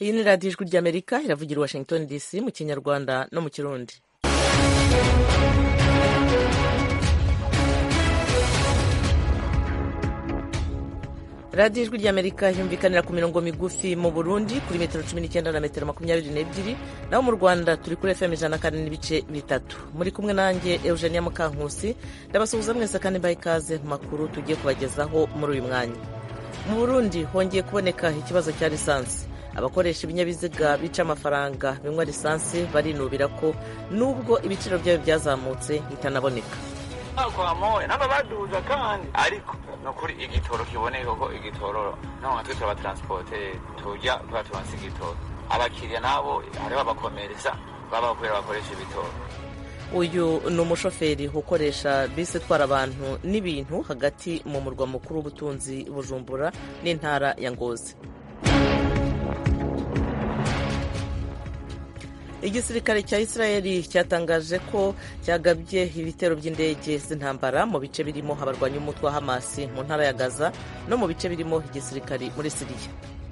iyi ni radiyo ijwi ry'amerika iravugira i washington dc mu kinyarwanda no mu kirundi radiyo ijwi ry'amerika yumvikanira ku mirongo migufi mu burundi kuri metero cumi n'icyenda na metero makumyabiri n'ebyiri naho mu rwanda turi kuri fm ijana na kane n'ibice bitatu muri kumwe nanjye eugenia mukankusi ndabasuhuza mwese kandi mbaha ikaze mu makuru tugiye kubagezaho muri uyu mwanya mu burundi hongeye kuboneka ikibazo cya lisansi abakoresha ibinyabiziga bica amafaranga binywa lisansi barinubira ko nubwo ibiciro byayo byazamutse bitanaboneka kwa moya naba baduza kandi ariko nukuri igitoro kiboneka ko igitoro no nka twese abatransporte tujya tuba tubanse igitoro abakiriya nabo hariho abakomereza baba kubera bakoresha ibitoro uyu ni umushoferi ukoresha bisi itwara abantu n'ibintu hagati mu murwa mukuru w'ubutunzi bujumbura n'intara ya ngozi igisirikare cya israeli cyatangaje ko cyagabye ibitero by'indege z'intambara mu bice birimo abarwanya umutwe wa hamasi mu ntara ya gaza no mu bice birimo igisirikare muri siriya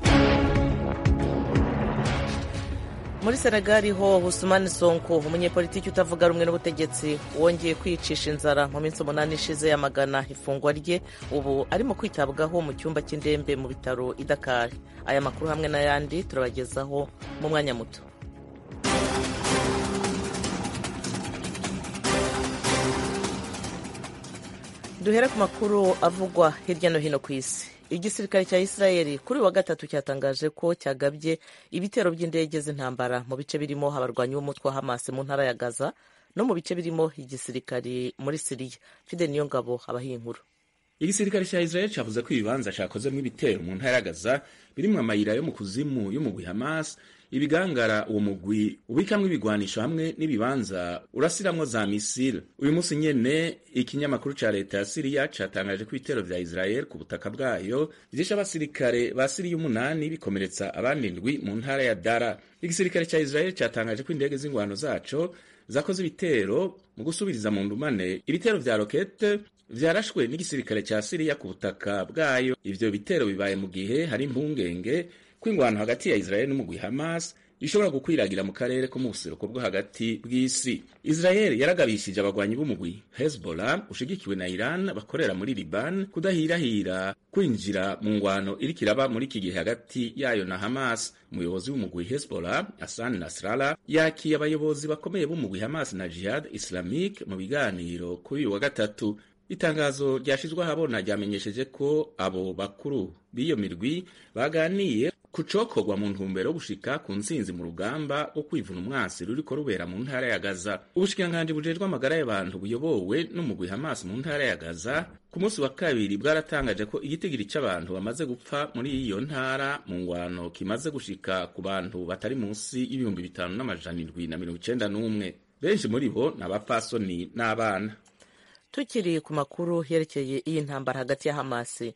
muri senegali ho Ousmane Sonko umunyepolitiki utavuga rumwe n'ubutegetsi wongeye kwicisha inzara mu minsi umunani ishize yamagana ifungwa rye ubu arimo kwitabwaho mu cyumba cy'indembe mu bitaro i Dakar aya makuru hamwe n'ayandi turabagezaho mu mwanya muto duhere ku makuru avugwa hirya no hino ku isi igisirikare cya israeli kuri wa gatatu cyatangaje ko cyagabye ibitero by'indege z'intambara mu bice birimo abarwanyi b'umutwe wa hamas mu ntara ya gaza no mu bice birimo igisirikare muri siriya fide niyo ngabo abaha inkuru igisirikare cya israeli cyavuze ko ibibanza cyakozemo ibitero mu ntara ya gaza birimo amayira yo mu kuzimu y'umugwi hamas ibigangara uwo mugwi ubikamwo ibigwanisho hamwe n'ibibanza urasiramwo za misile uyu munsi nyene ikinyamakuru ca leta ya siriya catangaje ko ibitero vya israel ku butaka bwayo vyishe abasirikare ba siriya umunani bikomeretsa abandi ndwi mu ntara ya dara igisirikare ca israel catangaje ko indege z'ingwano zaco zakoze ibitero mu gusubiriza mu ndumane ibitero vya rokete vyarashwe n'igisirikare ca siriya ku butaka bwayo ivyo bitero bibaye mu gihe hari impungenge kw'ingwano hagati ya Israel n'umugwi Hamas ishobora gukwiragira mu karere ko mu buseruko bwo hagati bw'isi. Israel yaragabishije abagwanyi b'umugwi Hezbollah ushigikiwe na Iran bakorera muri Liban kudahirahira kwinjira mu ngwano iriko iraba muri iki gihe hagati yayo na Hamas. Umuyobozi w'umugwi Hezbollah Hassan Nasrallah yakiye abayobozi bakomeye b'umugwi Hamas na Jihad Islamic mu biganiro kuri uyu wa gatatu. Itangazo ryashizwe ahabona ryamenyesheje ko abo bakuru b'iyo mirwi baganiye kucokorwa mu ntumbero yo gushika ku ntsinzi mu rugamba rwo kwivuna umwasi ruriko rubera mu ntara ya Gaza. Ubushikiranganji bujejwe amagara y'abantu buyobowe n'umugwi Hamas mu ntara ya Gaza ku munsi wa kabiri bwaratangaje ko igitigiri c'abantu bamaze gupfa muri iyo ntara mu ngwano kimaze gushika ku bantu batari munsi y'ibihumbi bitanu n'amajana indwi na mirongo icenda n'umwe. Benshi muri bo ni abapfasoni n'abana. tukiri ku makuru yerekeye iyi ntambara hagati ya hamasi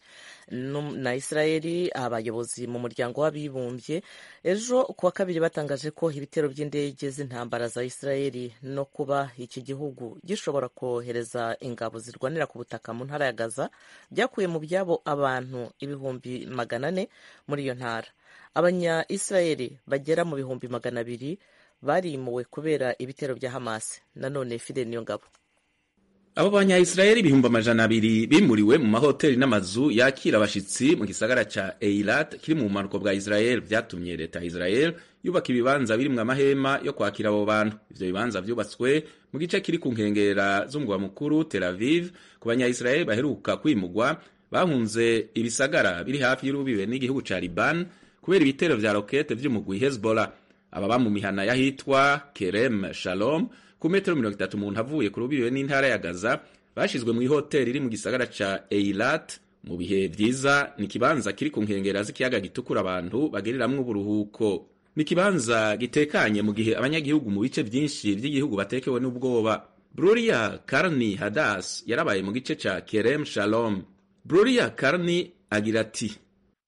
na israeli abayobozi mu muryango w'abibumbye ejo ku wa kabiri batangaje ko ibitero by'indege z'intambara za israeli no kuba iki gihugu gishobora kohereza ingabo zirwanira ku butaka mu ntara ya gaza byakuye mu byabo abantu ibihumbi magana ane muri iyo ntara abanya israeli bagera mu bihumbi magana abiri barimuwe kubera ibitero bya hamasi nanone fide niyo ngabo abo banyayisirayeli ibihumbi amajana abiri bimuriwe mu mahoteli n'amazu yakira abashitsi mu gisagara ca eilat kiri mu bumanuko bwa israel vyatumye leta ya israel yubaka ibibanza birimwo amahema yo kwakira abo bantu ivyo bibanza vyubatswe mu gice kiri ku nkengera z'umugwa mukuru tel aviv ku banyayisirayeli baheruka kwimugwa bahunze ibisagara biri hafi y'urubibe n'igihugu ca liban kubera ibitero vya rokete vy'umugwi hezbollah ababa mu mihana yahitwa kerem shalom ku metero mirongo itatu umuntu avuye ku rubibe n'intara ya Gaza bashizwe mu ihoteli iri mu gisagara ca Eilat mu bihe vyiza ni kibanza kiri ku nkengera z'ikiyaga gitukura abantu bageriramwo uburuhuko ni kibanza gitekanye mu gihe abanyagihugu mu bice vyinshi vy'igihugu batekewe n'ubwoba Bruria Karni Hadas yarabaye mu gice ca Kerem Shalom Bruria Karni agira ati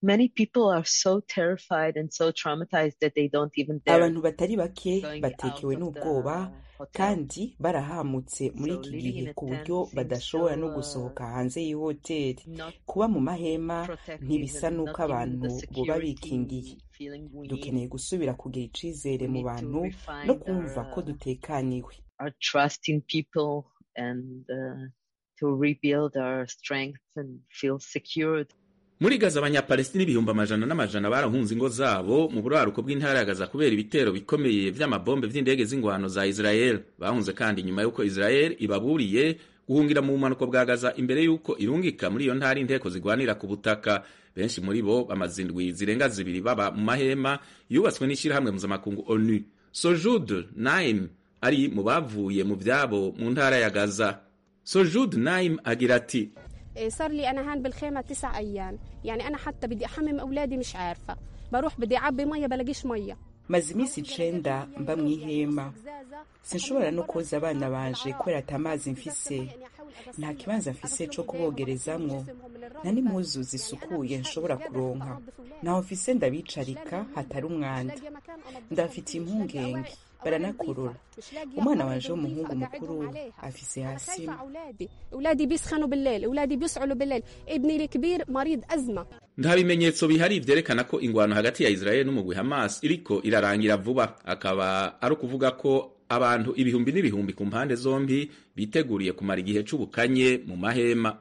many people are so terrified and so traumatized that they don't even dare abantu batari bake going batekewe out of n'ubwoba the hotel. kandi barahamutse muri So iki living in gihe a ku tent buryo seems badashobora so, no uh, gusohoka hanze y'ihoteli not kuba mu mahema protective ntibisa and n'uko not giving abantu the boba security bikingiye feeling we need. dukeneye gusubira kugira icizere We mu need to bantu no refine kumva our, ko uh, dutekaniwe our trust in people and uh, to rebuild our strength and feel secured. muri gaza abanyapalestina ibihumbi amajana n'amajana barahunze ingo zabo mu buraruko bw'intara ya gaza kubera ibitero bikomeye vy'amabombe vy'indege z'ingwano za israel bahunze kandi nyuma y'uko israel ibaburiye guhungira mu bumanuko bwa gaza imbere y'uko irungika muri iyo ntara inteko zigwanira ku butaka benshi muri bo bamaze indwi zirenga zibiri baba mu mahema yubatswe n'ishyirahamwe mpuzamakungu onu sojud naim ari mu bavuye mu vyabo mu ntara ya gaza sojud naim agira ati إيه، صار لي انا هان بالخيمه تسع ايام يعني انا حتى بدي احمم اولادي مش عارفه بروح بدي اعبي ميه بلاقيش ميه maze iminsi icenda mba mu ihema sinshobora no koza abana banje kubera ata mazi mfise nta kibanza mfise co kubogerezamwo nta n'impuzu zisukuye nshobora kuronka ntaho mfise ndabicarika hatari umwanda ndafitiye impungenge baranakorora umwana wanje w'umuhungu mukuru afise hasi خايفة أولادي أولادي بيسخنوا بالليل أولادي بيسعلوا بالليل ابني الكبير مريض أزمة nta bimenyetso bihari vyerekana ko ingwano hagati ya israel n'umugwi hamas iriko irarangira vuba akaba ari ukuvuga ko abantu ibihumbi n'ibihumbi ku mpande zombi biteguriye kumara igihe c'ubukanye mu mahema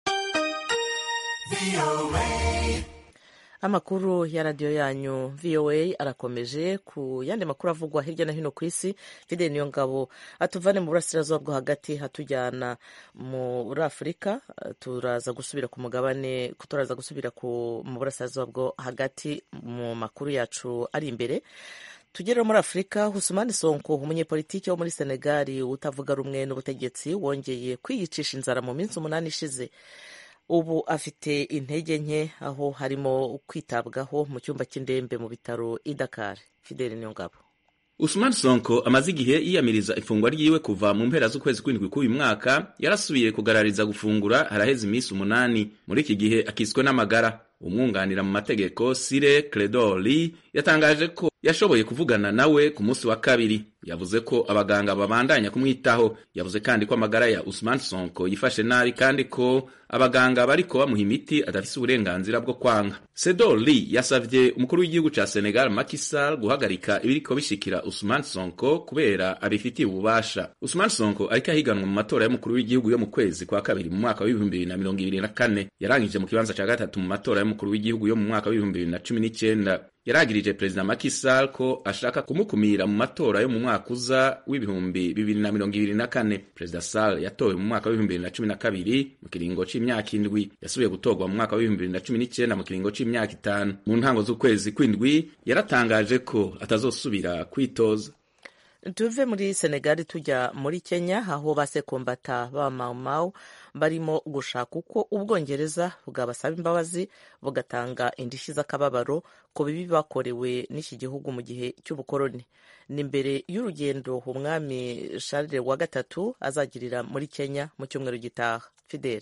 amakuru ya radiyo yanyu voa arakomeje ku yandi makuru avugwa hirya no hino ku isi fideli niyo ngabo atuvane mu burasirazuba bwo hagati hatujyana muri afurika turaza gusubira ku mugabane turaza gusubira ku mu burasirazuba bwo hagati mu makuru yacu ari imbere tugere muri afurika husumani sonko umunyepolitiki wo muri senegali utavuga rumwe n'ubutegetsi wongeye kwiyicisha inzara mu minsi umunani ishize ubu afite intege nke aho harimo kwitabwaho mu cyumba cy'indembe mu bitaro i Dakar Fidel Niyongabo Usman Sonko amaze igihe yiyamiriza ifungwa ryiwe kuva mu mpera z'ukwezi kw'indwi k'uyu mwaka yarasubiye kugarariza gufungura haraheze iminsi umunani muri iki gihe akiswe n'amagara umwunganira mu mategeko Sire Credoli yatangaje ko yashoboye kuvugana nawe ku munsi wa kabiri yavuze ko abaganga babandanya kumwitaho yavuze kandi ko amagara ya Usman Sonko yifashe nabi kandi ko abaganga bariko bamuha imiti adafise uburenganzira bwo kwanga Sedoli yasavye umukuru w'igihugu ca Senegal Macky Sall guhagarika ibiriko bishikira Usman Sonko kubera abifitiye ububasha Usman Sonko ariko ahiganwa mu matora y'umukuru w'igihugu yo mu kwezi kwa kabiri mu mwaka w'ibihumbi bibiri na mirongo ibiri na kane yarangije mu kibanza ca gatatu mu matora y'umukuru w'igihugu yo mu mwaka w'ibihumbi bibiri na cumi n'icenda yaragirije perezida Macky Sall ko ashaka kumukumira mu matora yo mu mwaka uza w'ibihumbi bibiri na mirongo ibiri na kane perezida Sall yatowe mu mwaka w'ibihumbi bibiri na cumi na kabiri mu kiringo c'imyaka indwi yasubiye gutorwa mu mwaka w'ibihumbi bibiri na cumi n'icenda mu kiringo c'imyaka itanu mu ntango z'ukwezi kw'indwi yaratangaje ko atazosubira kwitoza tuve muri senegali tujya muri kenya aho basekombata ba maumau barimo gushaka uko ubwongereza bwabasaba imbabazi bugatanga indishyi z'akababaro ku bibi bakorewe n'iki gihugu mu gihe cy'ubukoroni ni mbere y'urugendo umwami Charles wa gatatu azagirira muri kenya mu cyumweru gitaha fidele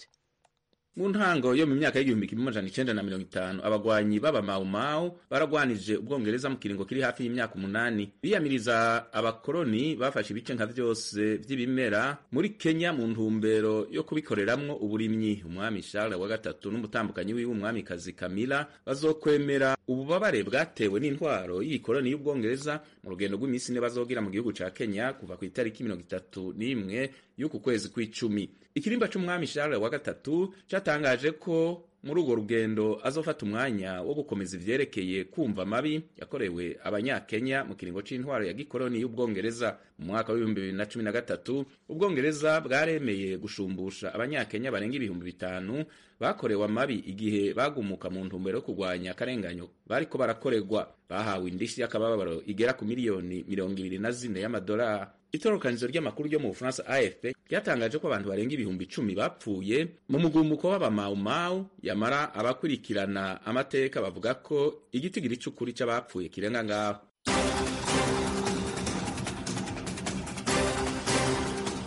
mu ntango yo mu myaka y'igihumbi kimwe amajana icenda na mirongo itanu abagwanyi b'abamawumawu baragwanije ubwongereza mu kiringo kiri hafi y'imyaka umunani biyamiriza abakoroni bafashe ibice nka vyose vy'ibimera muri kenya mu ntumbero yo kubikoreramwo uburimyi umwami charles wa gatatu n'umutambukanyi wiwe umwamikazi kamila bazokwemera ububabare bwatewe n'intwaro y'ikoroni y'ubwongereza mu rugendo rw'iminsi ine bazogira mu gihugu ca kenya kuva ku itariki mirongo itatu n'imwe y'uku kwezi kw'icumi ikirimba c'umwami charles wa gatatu catangaje ko muri urwo rugendo azofata umwanya wo gukomeza ivyerekeye kumva amabi yakorewe abanyakenya mu kiringo c'intwaro ya gikoroni y'ubwongereza mu mwaka w'ibihumbi bibiri na cumi na gatatu ubwongereza bwaremeye gushumbusha abanyakenya barenga ibihumbi bitanu bakorewe amabi igihe bagumuka mu ntumbero yo kurwanya akarenganyo bariko barakorerwa bahawe indishyi y'akababaro igera ku miliyoni mirongo ibiri na zine y'amadolari itorokanizo ry'amakuru ryo mu bufaransa afp ryatangaje ko abantu barenga ibihumbi icumi bapfuye mu mugumuko w'abamawumawu yamara abakurikirana amateka bavuga ko igitigiri c'ukuri c'abapfuye kirenga ngaho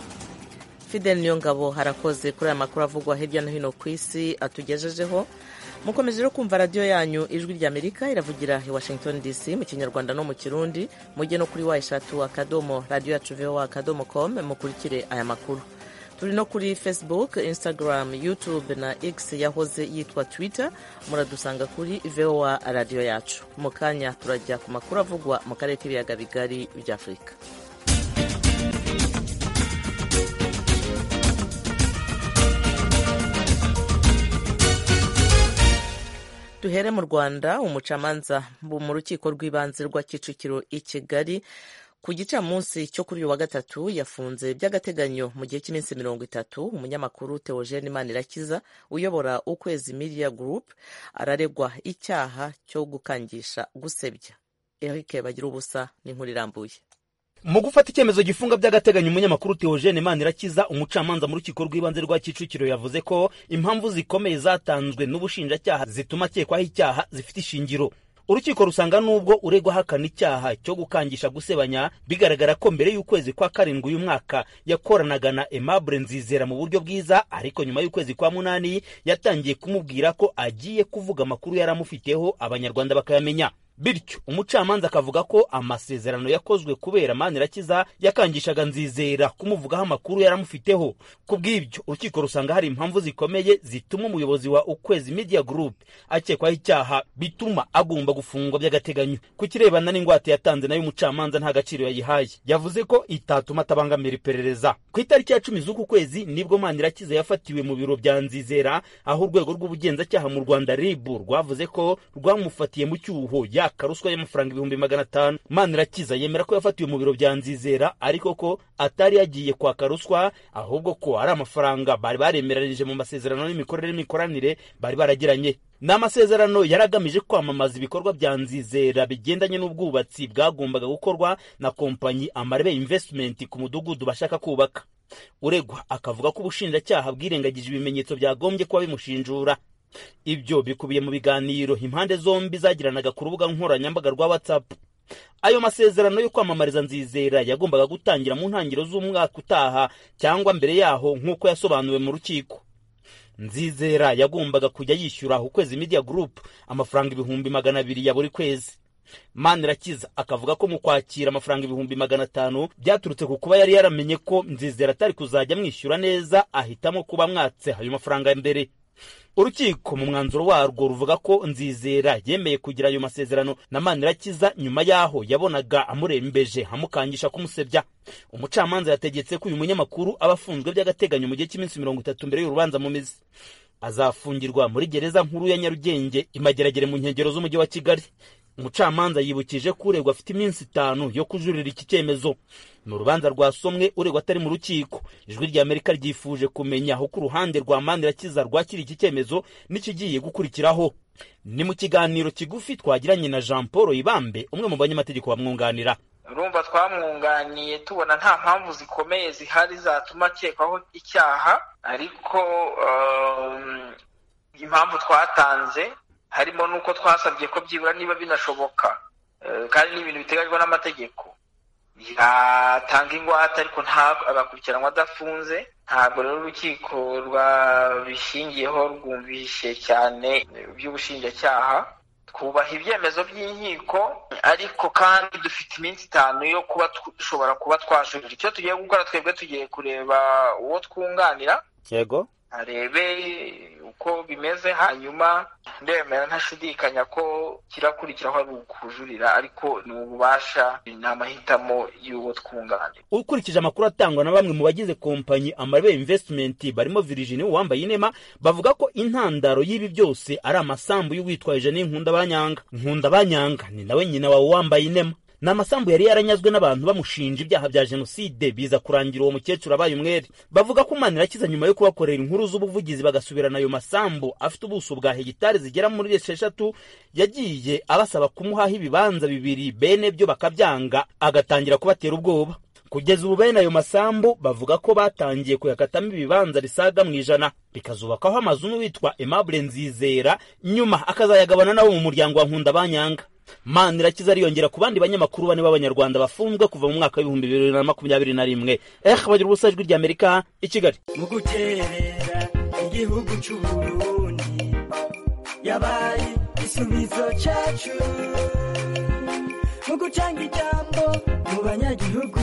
fidel niyo ngabo harakoze kuri aya makuru avugwa hirya no hino ku isi atugejejeho mukomeje rero kumva radiyo yanyu ijwi ry'amerika iravugira i washington dc mu kinyarwanda no mu kirundi mujye no kuri wa eshatu akadomo radiyo yacu voa akadomo com mukurikire aya makuru turi no kuri facebook instagram youtube na x yahoze yitwa twitter muradusanga kuri voa radiyo yacu mu kanya turajya ku makuru avugwa mu karere k'ibiyaga bigari bya afurika duhere mu rwanda umucamanza mu rukiko rw'ibanze rwa kicukiro i kigali ku gicamunsi cyo kuri uyu wa gatatu yafunze by'agateganyo mu gihe cy'iminsi mirongo itatu umunyamakuru Theogene Manirakiza uyobora ukwezi media group araregwa icyaha cyo gukangisha gusebya Eric bagira ubusa n'inkuru irambuye mu gufata icyemezo gifunga by'agateganyo umunyamakuru Theogene Manirakiza umucamanza mu rukiko rw'ibanze rwa Kicukiro yavuze ko impamvu zikomeye zatanzwe n'ubushinjacyaha zituma akekwaho icyaha zifite ishingiro urukiko rusanga nubwo uregwa ahakana icyaha cyo gukangisha gusebanya bigaragara ko mbere y'ukwezi kwa karindwi uyu mwaka yakoranaga na Aimable Nzizera mu buryo bwiza ariko nyuma y'ukwezi kwa munani yatangiye kumubwira ko agiye kuvuga amakuru yari amufiteho abanyarwanda bakayamenya bityo umucamanza akavuga ko amasezerano yakozwe kubera Manirakiza yakangishaga Nzizera kumuvugaho amakuru yaramufiteho ku bw'ibyo urukiko rusanga hari impamvu zikomeye zituma umuyobozi wa Ukwezi Media Group akekwaho icyaha bituma agomba gufungwa by'agateganyo ku kirebana n'ingwate yatanze nayo umucamanza nta gaciro yayihaye yavuze ko itatuma atabangamira iperereza ku itariki ya cumi z'uku kwezi nibwo Manirakiza yafatiwe mu biro bya Nzizera aho urwego rw'ubugenzacyaha mu Rwanda RIB rwavuze ko rwamufatiye mu cyuho ya ruswa y'amafaranga ibihumbi magana atanu manirakiza yemera ko yafatiwe mu biro bya nzizera ariko ko atari yagiye kwaka ruswa ahubwo ko ari amafaranga bari baremeranyije mu masezerano y'imikorere n'imikoranire bari baragiranye ni amasezerano yari agamije kwamamaza ibikorwa bya nzizera bigendanye n'ubwubatsi bwagombaga gukorwa na kompanyi amarebe investment ku mudugudu bashaka kubaka uregwa akavuga ko ubushinjacyaha bwirengagije ibimenyetso byagombye kuba bimushinjura ibyo bikubiye mu biganiro impande zombi zagiranaga ku rubuga nkoranyambaga rwa whatsapp ayo masezerano yo kwamamariza nzizera yagombaga gutangira mu ntangiriro z'umwaka utaha cyangwa mbere yaho nk'uko yasobanuwe mu rukiko nzizera yagombaga kujya yishyura ukwezi media group amafaranga ibihumbi magana abiri ya buri kwezi manirakiza akavuga ko mu kwakira amafaranga ibihumbi magana atanu byaturutse ku kuba yari yaramenye ko nzizera atari kuzajya amwishyura neza ahitamo kuba mwatse ayo mafaranga mbere urukiko mu mwanzuro warwo ruvuga ko nzizera yemeye kugira ayo masezerano na manirakiza nyuma y'aho yabonaga amurembeje amukangisha kumusebya umucamanza yategetse ko uyu munyamakuru aba afunzwe by'agateganyo mu gihe cy'iminsi mirongo itatu mbere y'urubanza mu mizi azafungirwa muri gereza nkuru ya nyarugenge imageragere mu nkengero z'umujyi wa kigali umucamanza yibukije ko uregwa afite iminsi itanu yo kujurira iki cyemezo ni urubanza rwasomwe uregwa atari mu rukiko ijwi rya amerika ryifuje kumenya uko uruhande rwa manirakiza rwakira iki cyemezo n'ikigiye gukurikiraho ni mu kiganiro kigufi twagiranye na jean paul ibambe umwe mu banyamategeko bamwunganira urumva twamwunganiye tubona nta mpamvu zikomeye zihari zatuma akekwaho icyaha ariko impamvu twatanze harimo n'uko twasabye ko byibura niba binashoboka kandi ni ibintu biteganywa n'amategeko yatanga ingwate ariko agakurikiranwa adafunze ntabwo rero urukiko rwabishingiyeho rwumvishe cyane by'ubushinjacyaha twubaha ibyemezo by'inkiko ariko kandi dufite iminsi itanu yo kuba dushobora kuba twajurira icyo tugiye gukora twebwe tugiye kureba uwo twunganira yego arebe uko bimeze hanyuma ndemera ntashidikanya ko kirakurikiraho ari ukujurira ariko ni ububasha ni amahitamo y'uwo twunganira ukurikije amakuru atangwa na bamwe mu bagize kompanyi amarebe investment barimo Virginie uwambaye inema bavuga ko intandaro y'ibi byose ari amasambu y'uwitwaje Jeanine Nkundabanyanga Nkundabanyanga ni nawe nyina wawe wambaye inema ni amasambu yari yaranyazwe n'abantu bamushinja ibyaha bya jenoside biza kurangira uwo mukecuru abaye umwere bavuga ko manirakiza nyuma yo kubakorera inkuru z'ubuvugizi bagasubirana ayo masambu afite ubuso bwa hegitari zigera muri esheshatu yagiye abasaba kumuhaho ibibanza bibiri bene byo bakabyanga agatangira kubatera ubwoba kugeza ubu bene ayo masambu bavuga ko batangiye kuyakatamo ibibanza risaga mu ijana bikazubakaho amazu n'uwitwa Aimable Nzizera nyuma akazayagabana nabo mu muryango wa Nkundabanyanga Manirakiza ariyongera ku bandi banyamakuru bane b'abanyarwanda bafunzwe kuva mu mwaka w'ibihumbi bibiri na makumyabiri na rimwe eh bagira ubusa ijwi rya Amerika i Kigali mu guterera igihugu cy'u Burundi yabaye igisubizo cyacu mu gutanga ijambo mu banyagihugu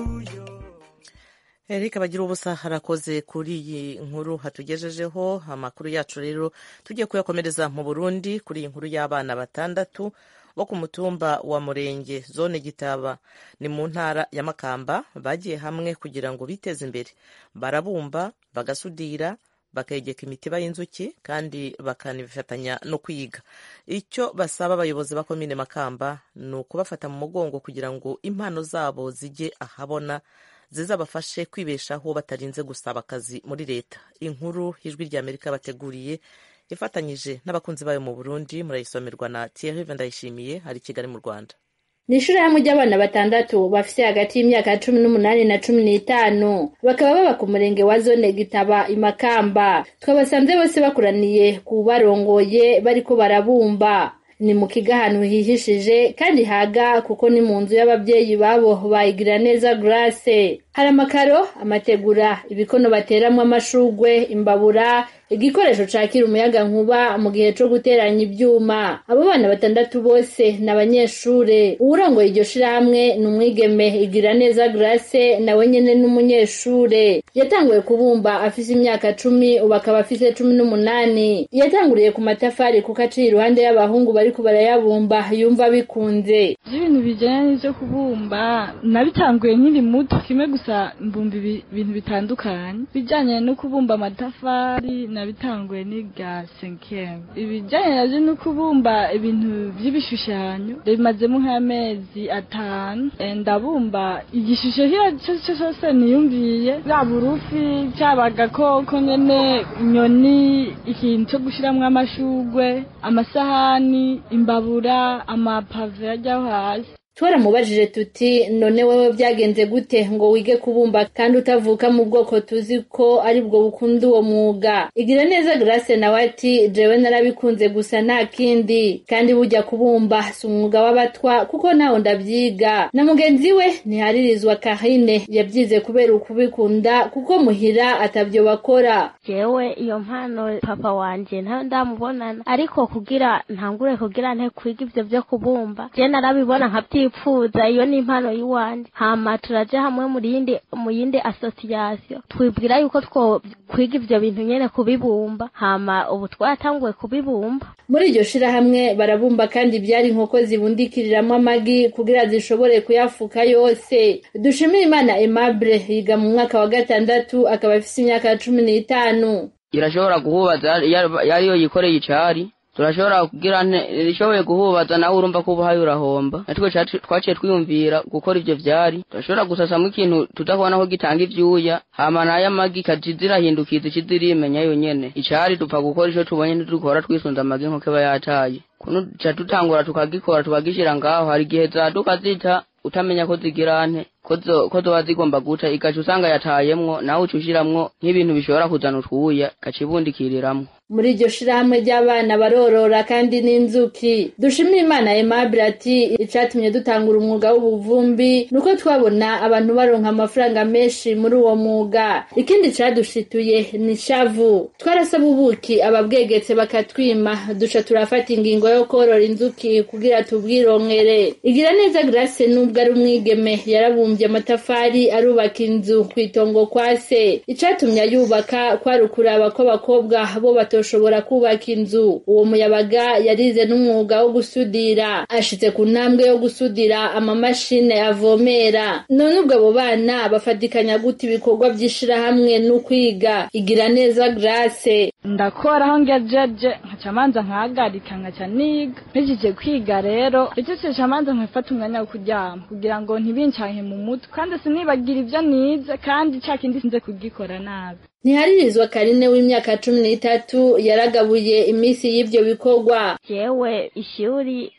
Eric bagira ubusa harakoze kuri iyi nkuru hatugejejeho amakuru yacu rero tugiye kuyakomereza mu Burundi kuri iyi nkuru y'abana batandatu bo ku mutumba wa Murenge zone Gitaba ni mu ntara ya Makamba bagiye hamwe kugira ngo biteze imbere barabumba bagasudira bakegeka imitiba y'inzuki kandi bakanifatanya no kwiga icyo basaba abayobozi ba komine Makamba ni ukubafata mu mugongo kugira ngo impano zabo zijye ahabona zizabafashe kwibeshaho batarinze gusaba akazi muri leta inkuru ijwi rya amerika bateguriye ifatanyije n'abakunzi bayo mu burundi murayisomerwa na thierry ndayishimiye hari kigali mu rwanda ni ishirahamwe ry'abana batandatu bafise hagati y'imyaka cumi n'umunani na cumi n'itanu bakaba baba ku murenge wa zone gitaba imakamba twabasanze bose bakoraniye ku barongoye bariko barabumba ni mu kigo ahantu hihishije kandi haga kuko ni mu nzu y'ababyeyi babo bayigira neza grace hari amakaro amategura ibikono bateramwo amashugwe imbabura igikoresho cakira umuyaga nkuba mu gihe co guteranya ivyuma abo bana batandatu bose ni abanyeshure uwurongoye iryo shirahamwe ni umwigeme igira neza grace nawe nyene n'umunyeshure yatanguye kubumba afise imyaka cumi ubu akaba afise cumi n'umunani yatanguriye ku matafari kuko aciye iruhande y'abahungu bariko barayabumba yumva bikunze ibintu bijanye n'ivyo kubumba nabitanguye nkiri muto kimwe gusa mbumba ibintu bitandukanye bijanye no kubumba amatafari nabitanguye niga senkeme ibijanye navyo no kubumba ibintu vy'ibishushanyo bimazemo nk'amezi atanu ndabumba igishusho kiyo cose cose niyumviye yaba urufi cyaba agakoko nyene inyoni ikintu co gushiramwo amashugwe amasahani imbabura amapave ajyaho hasi twaramubajije tuti none wewe byagenze gute ngo wige kubumba kandi utavuka mu bwoko tuzi ko ari bwo bukunda uwo mwuga igira neza grace nawe ati jewe narabikunze gusa nta kindi kandi bujya kubumba si umwuga w'abatwa kuko nawe ndabyiga na mugenzi we ntiharirizwa kahine yabyize kubera ukubikunda kuko muhira atabyo bakora jewe iyo mpano papa wanje ntayo ndamubonana ariko kugira ntangure kugira nte kwiga ivyo vyo kubumba je narabibona nkabyi twipfuza iyo ni impano y'iwanje hama turaje hamwe mu yindi mu yindi association twibwira yuko two kwiga ivyo bintu nyene kubibumba hama ubu twatanguye kubibumba muri iryo shirahamwe barabumba kandi byari inkoko zibundikiriramwo amagi kugira zishobore kuyafuka yose dushimire imana aimable yiga mu mwaka wa gatandatu akaba afise imyaka cumi n'itanu irashobora guhubaza yariyo yikoreye icari turashobora kugira rishoboye guhubaza nawe urumva ko ubuhaye urahomba natwe twaciye twiyumvira gukora ivyo vyari turashobora gusasamwo ikintu tudakubona ko gitanga ivyuya hama nayo amagi ikaja zirahindukiza ici zirimenya yonyene icari dupfa gukora ico tubonye ntidukora twisunze amagi nk'uko aba yataye kuno duca dutangura tukagikora tukagishira ngaho hari igihe zaduka zita utamenya ko zigira nte ko zoba zigomba guca igaca usanga yatayemwo nawe uca ushiramwo nk'ibintu bishobora kuzana utwuya igaca ibundikiriramwo muri iryo shirahamwe ry'abana barorora kandi n'inzuki dushimire imana aimable ati icatumye dutangura umwuga w'ubuvumbi nuko twabona abantu baronka amafaranga menshi muri uwo mwuga ikindi cadushituye ni shavu twarasaba ubuki ababwegetse bakatwima duca turafata ingingo yo korora inzuki kugira tubwironkere igira neza grace nubwo ari umwigeme yarabumvye amatafari arubaka inzu kw'itongo kwa se icatumye ayubaka kwari ukuraba ko abakobwa bo batoshobora kubaka inzu uwo muyabaga yarize n'umwuga wo gusudira ashitse ku ntambwe yo gusudira amamashine avomera none ubwo abo bana bafatikanya gute ibikorwa vy'ishirahamwe n'ukwiga igira neza grace ndakora aho ngejeje nkaca manza nkahagarika nkaca niga mpejeje kwiga rero icyo manza nkafata umwanya wo kuryama kugira ngo ntibincanke mu mutwe kandi sinibagira ivyo nize kandi ca kindi sinze kugikora nabi ntiharirizwa karine w'imyaka cumi n'itatu yaragabuye iminsi y'ivyo bikorwa jewe ishuri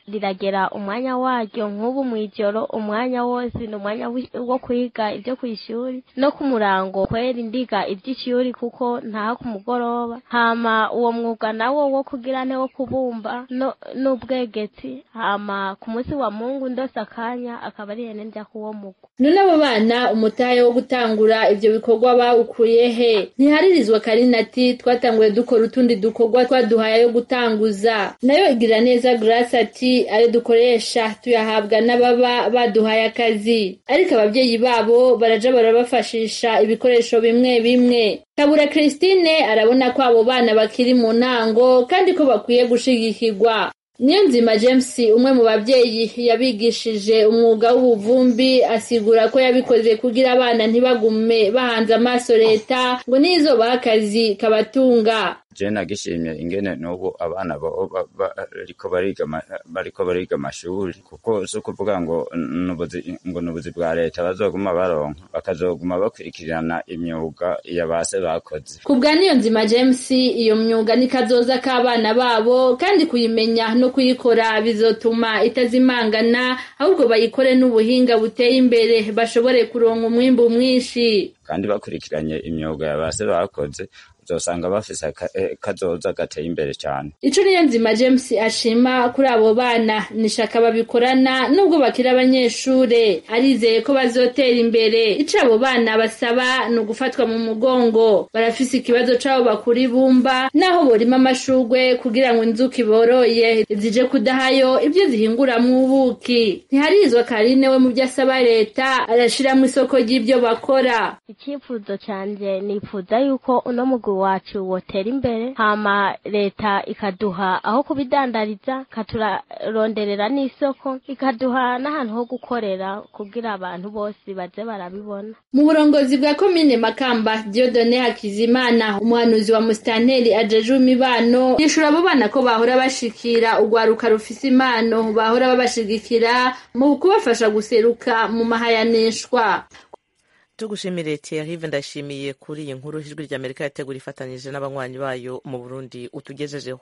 riragera umwanya waryo nk'ubu mw'ijoro umwanya wose ni umwanya wi- wo kwiga ibyo ku ishuri no ku murango kwera indiga iby'ishuri kuko ntaha ku mugoroba hama uwo mwuga nawo wo kugira ne wo kubumba no n'ubwegetsi hama ku munsi wa mungu ndose akanya akaba ari hene njya kuwo mugwa none abo bana umutahe wo gutangura ivyo bikorwa bawukuye he ntiharirizwa karina ati twatanguye dukora utundi dukorwa twaduhaye yo gutanguza nayo igira neza grace ati ayo dukoresha tuyahabwa n'ababa baduhaye akazi ariko abavyeyi babo baraja barabafashisha ibikoresho bimwe bimwe kabura christine arabona ko abo bana bakiri mu ntango kandi ko bakwiye gushigikirwa niyo nzima james umwe mu babyeyi yabigishije umwuga w'ubuvumbi asigura ko yabikoze kugira abana ntibagume bahanze amaso leta ngo nizobaha akazi kabatunga je nagishimye ingene n'ubu abana bo- ba- ba- bariko bariga ama- bariko bariga amashuri kuko si ukuvuga ngo nubuzi ngo nubuzi bwa leta bazoguma baronka bakazoguma bakurikirana imyuga ya base bakoze ku bwa niyo nzima james iyo myuga ni kazoza k'abana babo kandi kuyimenya no kuyikora bizotuma itazimangana ahubwo bayikore n'ubuhinga buteye imbere bashobore kuronka umwimbu mwinshi kandi bakurikiranye imyuga ya base bakoze uzosanga bafise aka- eh, kazoza gateye imbere cyane ico niyo nzima james ashima kuri abo bana ni shaka babikorana nubwo bakiri abanyeshure arizeye ko bazotera imbere ico abo bana basaba ni ugufatwa mu mugongo barafise ikibazo c'abo bakura ibumba naho borima amashurwe kugira ngo inzuki boroye zije kudahayo ibyo zihinguramwo ubuki ntiharizwa karine we mu vyo asaba leta arashiramwo isoko ry'ivyo bakora icyifuzo cyanjye nifuza yuko uno mugwi wacu wotera imbere hama leta ikaduha aho kubidandariza ikaturaronderera n'isoko ikaduha n'ahantu ho gukorera kugira abantu bose baze barabibona mu burongozi bwa komine makamba diodone hakizimana umuhanuzi wa musitanteri ajeje imibano yishura abo bana ko bahora bashikira urwaruka rufise impano bahora babashigikira mu kubafasha guseruka mu mahayanishwa tugushimire Thierry ndashimiye kuri iyi nkuru ijwi ry'amerika yategura ifatanyije n'abanywanyi bayo mu burundi utugejejeho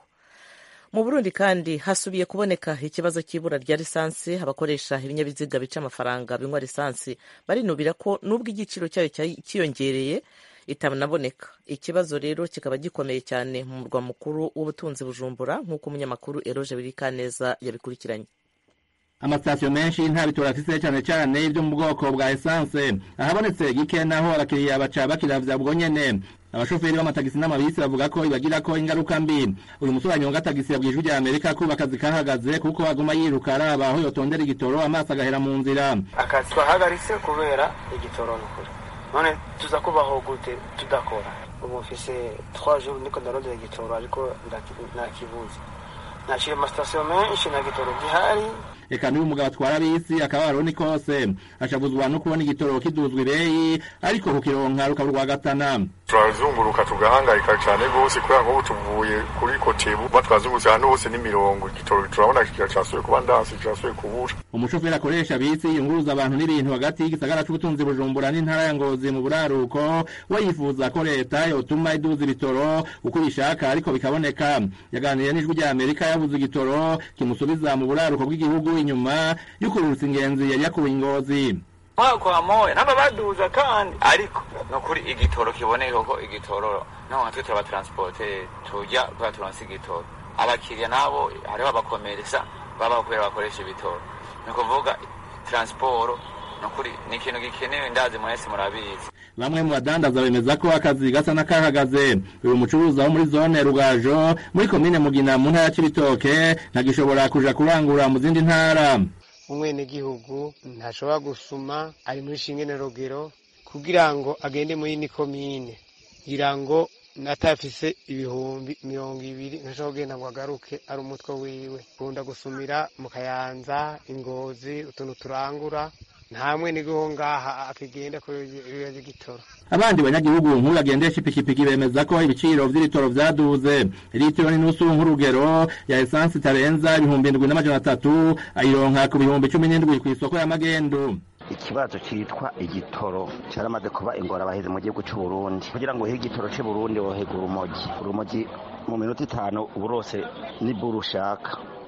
mu burundi kandi hasubiye kuboneka ikibazo cy'ibura rya lisansi abakoresha ibinyabiziga bica amafaranga binywa lisansi barinubira ko nubwo igiciro cyayo cya- cyiyongereye itanaboneka ikibazo rero kikaba gikomeye cyane mu murwa mukuru w'ubutunzi bujumbura nk'uko umunyamakuru eroje birikaneza yabikurikiranye amasitasiyo menshi nta bitoro afise cyane cyane ibyo mu bwoko bwa esanse ahabonetse gike naho abakiriya baca bakiravya bwo nyene abashoferi b'amatagisi n'amabisi bavuga ko ibagirako ingaruka mbi uyu musore anyonga tagisi yabwiye ijwi rya amerika ko akazi kahagaze kuko aguma yiruka araba aho yotondera igitoro amaso agahera mu nzira akazi twahagaritse kubera igitoro ni ukuri none tuza kubaho gute tudakora ubu mfise trois jours niko ndarondera igitoro ariko ndaki- nakibuze naciye amasitasiyo menshi nta gitoro gihari eka n'uyu mugabo atwara bisi akababaro ni kose ashavuzwa no kubona igitoro kiduzwa ibeyi ariko kukironka rukaba urwagatana turazunguruka tugahangayika cyane rwose kubera nk'ubu tuvuye kuri kotebu ba twazungurutse ahantu hose n'imirongo igitoro turabona kigira cyasuye kuba ndansi cyasuye kubura umushoferi akoresha bisi yunguruza abantu n'ibintu hagati y'igisagara c'ubutunzi bujumbura n'intara ya ngozi mu buraruko we yifuza ko leta yotuma iduza ibitoro uko ibishaka ariko bikaboneka yaganiriye n'ijwi rya amerika yabuze igitoro kimusubiza mu buraruko bw'igihugu inyuma y'ukururutsa ingenzi yari yakuwe ingozi mwaka moya namba baduza kandi ariko nukuri igitoro kiboneka ko igitoro no twe turabatransporte tujya kuba turonse igitoro abakiriya nabo hariho abakomeresa baba kubera bakoresha ibitoro ni ukuvuga transporo nukuri ni ikintu gikenewe ndazi mwese murabizi bamwe mu badandaza bemeza ko akazi gasa n'akahagaze uyu mucuruzi wo muri zone rugajo muri komine mugina mu ntara ya cibitoke ntagishobora kuja kurangura mu zindi ntara umwenegihugu ntashobora gusuma ari muri shingene rogero kugira ngo agende muri ni komine kugira ngo natafise ibihumbi mirongo ibiri ntashobora kugenda ngo agaruke ari umutwe wiwe kunda gusumira mu kayanza ingozi utuntu turangura nta mwenegihugu ngaha akigenda kubera igitoro abandi banyagihugu nk'uyu agendesha ipikipiki bemeza ko ibiciro vy'ibitoro vyaduze litiro n'inusu nk'urugero ya esansi itarenza ibihumbi indwi n'amajana atatu ayironka ku bihumbi cumi n'indwi kw'isoko ya magendu ikibazo cyitwa igitoro cyaramaze kuba ingorabahizi mu gihugu cy'u Burundi kugira ngo uhe igitoro cy'u Burundi wohega urumogi urumogi mu minota itanu ubu rose nibwo urushaka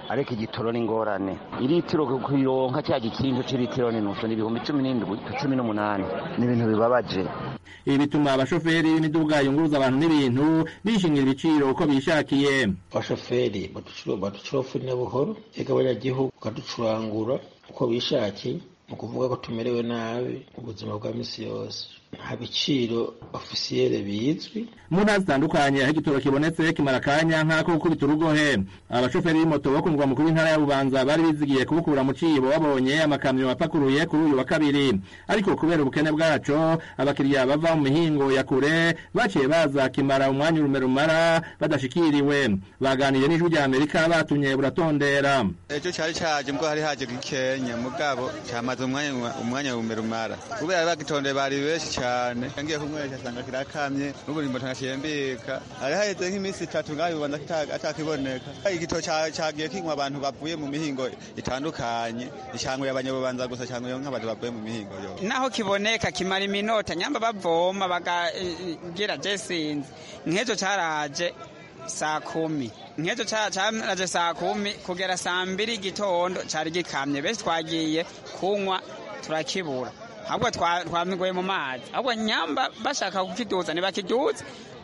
ariko igitoro ni ingorane iritiro kuyironka cya gikinjo c'iritiro ni nusu ni ibihumbi cumi n'indwi cumi n'umunani ni ibintu bibabaje ibi bituma abashoferi b'imiduga yunguruza abantu n'ibintu bishingira ibiciro uko bishakiye abashoferi baducurofurira buhoro ega abanyagihugu bakaducurangura uko bishakiye ni ukuvuga ko tumerewe nabi mu buzima bwa misi yose nta biciro ofisiyere bizwi mu ntara zitandukanye aho igitoro kibonetse kimara akanya nk'ako gukubita urugohe abashoferi b'imoto bo ku murwa mukuru w'intara ya bubanza bari bizigiye kubukura mu cibo babonye amakamyo apakuruye kuri uyu wa kabiri ariko kubera ubukene bwaco abakiriya bava mu mihingo ya kure baciye baza kimara umwanya urume rumara badashikiriwe baganiriye n'ijwi rya amerika batumye buratondera ejo cyari caje mbwo hari haje gikenya mugabo cyamaze umwanya umwanya urume rumara kubera bagitondeye bari benshi cyane ngiye kumwesha asanga kirakamye n'ubu nimbo ntashembeka hari haheze nk'iminsi itatu ngaho bibanza atakiboneka igito cagiye kinywa abantu bavuye mu mihingo itandukanye icangwe abanyabubanza gusa cangwe nk'abantu bavuye mu mihingo yo naho kiboneka kimara iminota nyamba bavoma bakagira je sinzi nk'ejo caraje saa kumi nk'ejo caraje saa kumi kugera saa mbiri igitondo cari gikamye benshi twagiye kunywa turakibura ahubwo twamigoye mu mazi ahubwo nyamba bashaka kukiduza ntibakiduze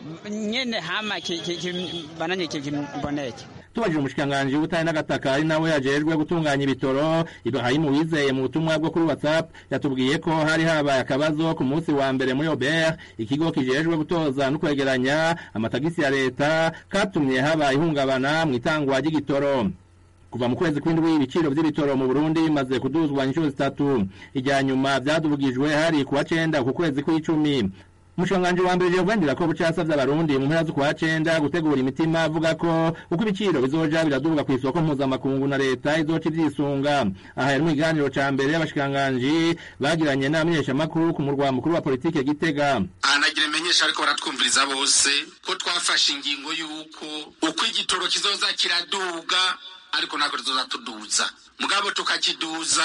nyene hama bananye kiboneke tubajije umushikiranganji w'ubutare n'agataka ari nawe yajejwe gutunganya ibitoro ibrahimu wizeye mu butumwa bwo kuri whatsapp yatubwiye ko hari habaye akabazo ku munsi wa mbere muri obert ikigo kijejwe gutoza no kwegeranya amatagisi ya leta katumye haba ihungabana mu itangwa ry'igitoro kuva mu kwezi kw'indwi ibiciro vy'ibitoro mu Burundi bimaze kuduzwa inshuro zitatu ijya nyuma vyadubugijwe hari kuwa cenda ku kwezi kw'icumi umushikiranganji wa mbere Gervain ko bucasavye abarundi mu mpera z'ukwa cenda gutegura imitima avuga ko uko ibiciro bizoja biradubuga kw'isoko mpuzamakungu na leta izoca ivyisunga aha yari mu kiganiro ca mbere y'abashikiranganji bagiranye n'abamenyeshamakuru ku murwa mukuru wa politike Gitega ahanagira imenyesha ariko baratwumviriza bose ko twafashe ingingo y'uko uko igitoro kizoza kiraduga ariko ntabwo tuzoza tuduza mugabo tukakiduza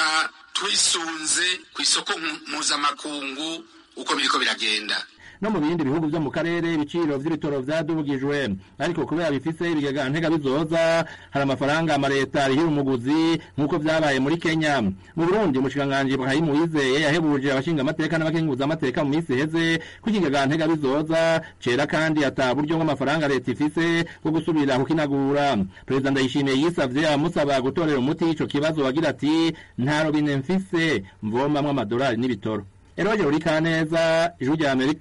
twisunze ku isoko mpuzamakungu uko biriko biragenda no mu bindi bihugu vyo mu karere ibiciro vy'ibitoro vyadubugijwe ariko kubera bifise ibigega ntega bizoza hari amafaranga amaleta arihira umuguzi nk'uko vyabaye muri kenya mu burundi umushikiranganji ibrahimu wizeye yahebuje abashinga amateka n'abakenguza amateka mu misi iheze ko ikigega ntega bizoza cera kandi ata buryo bw'amafaranga leta ifise bwo gusubira kukinagura perezida ndayishimiye yisavye abamusaba gutorera umuti ico kibazo bagira ati nta robine mfise mvomamwo amadolari n'ibitoro eroje uri kaneza ijwi rya amerika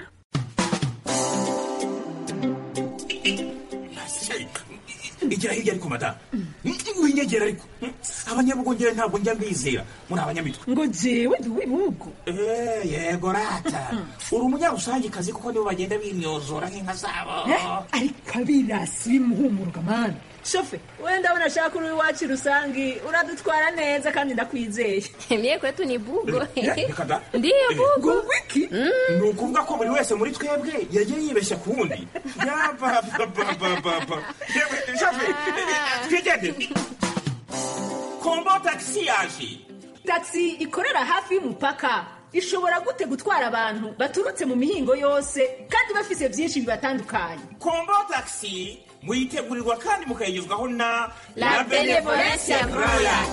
igira hirya ariko madamu winyegera ariko abanyabugongera ntabwo njya mbizera muri abanyamitwe ngo jewe ndi uw'ibihugu yego rata uri umunyarusangikazi kuko nibo bagenda bimyozora nk'inka zabo ariko abirasi bimuhumuruka mani shofe we ndabona ashaka uri iwacu rusangi uradutwara neza kandi ndakwizeye mie kwetu ni bugo ndiyo bugo wiki ni ukuvuga ko buri wese muri twebwe yagiye yibeshya ku wundi yabababababa shofe twigende kombo tagisi yaje tagisi ikorera hafi y'umupaka ishobora gute gutwara abantu baturutse mu mihingo yose kandi bafise byinshi bibatandukanye kombo tagisi muyitegurirwa kandi mukayigezwaho na La Benevolencia Royal.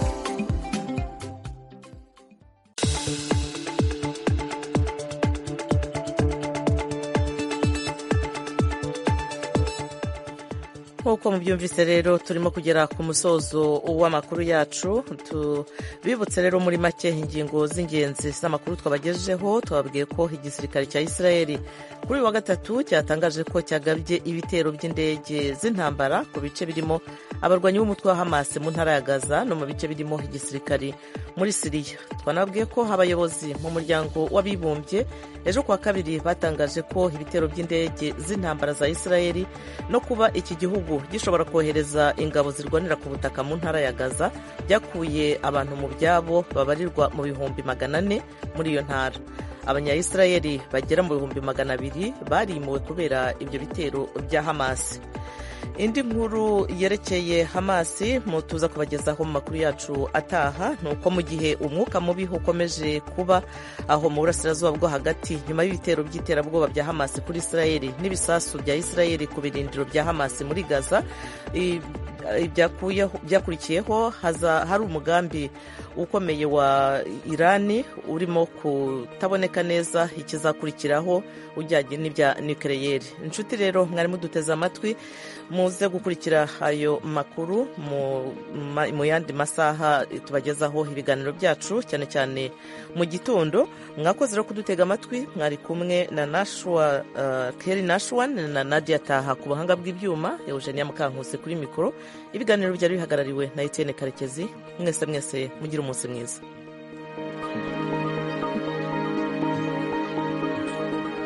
nk'uko mubyumvise rero turimo kugera ku musozo w'amakuru yacu bibutse rero muri make ingingo z'ingenzi z'amakuru twabagejejeho twababwiye ko igisirikare cya israeli kuri uyu wa gatatu cyatangaje ko cyagabye ibitero by'indege z'intambara ku bice birimo abarwanyi b'umutwe wa hamas mu ntara ya gaza no mu bice birimo igisirikare muri siriya twanabwiye ko abayobozi mu muryango w'abibumbye ejo kuwa kabiri batangaje ko ibitero by'indege z'intambara za israeli no kuba iki gihugu gishobora kohereza ingabo zirwanira ku butaka mu ntara ya gaza byakuye abantu mu byabo babarirwa mu bihumbi magana ane muri iyo ntara abanyayisirayeli bagera mu bihumbi magana abiri barimuwe kubera ibyo bitero bya hamasi indi nkuru yerekeye hamasi mutuza kubagezaho mu makuru yacu ataha ni uko mu gihe umwuka mubi ukomeje kuba aho mu burasirazuba bwo hagati nyuma y'ibitero by'iterabwoba bya hamasi kuri israeli n'ibisasu bya israeli ku birindiro bya hamasi muri gaza byakurikiyeho hari umugambi ukomeye wa irani urimo kutaboneka neza ikizakurikiraho ujyanye n'ibya nikereyeri inshuti rero mwari muduteze amatwi muze gukurikira ayo makuru mu yandi masaha tubagezaho ibiganiro byacu cyane cyane mu gitondo mwakoze rero kudutega amatwi mwari kumwe na nashwa keri nashwan na nadia taha ku buhanga bw'ibyuma eugenia mukankusi kuri mikoro ibiganiro byari bihagarariwe na etienne karekezi mwese mwese mugire umunsi mwiza